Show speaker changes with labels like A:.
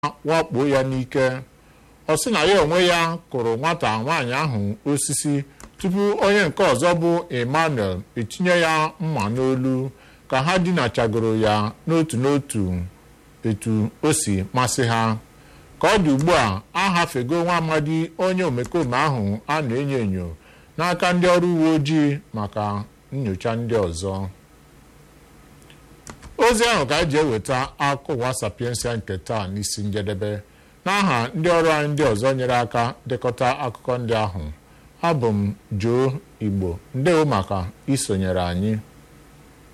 A: wakpo ya n'ike ọ sị na ya onwe ya kụrụ nwata nwaanyị ahụ osisi tupu onye nke ọzọ bụ emmanuel etinye ya mma n'olu ka ha dinachagoro ya n'otu n'otu etu o si masị ha ka ọ dị ugbu a a hafego nwa amadi onye omekome ahụ a na-enyo enyo n'aka ndị ọrụ uwe ojii maka nyocha ndị ọzọ ozi ahụ ka anyị ji eweta akụwa sapiensia nke taa n'isi njedebe n'aha ndị ọrụ anyị ndị ọzọ nyere aka dekọta akụkọ ndị ahụ abụ m Joe Igbo ndewo maka isonyere anyị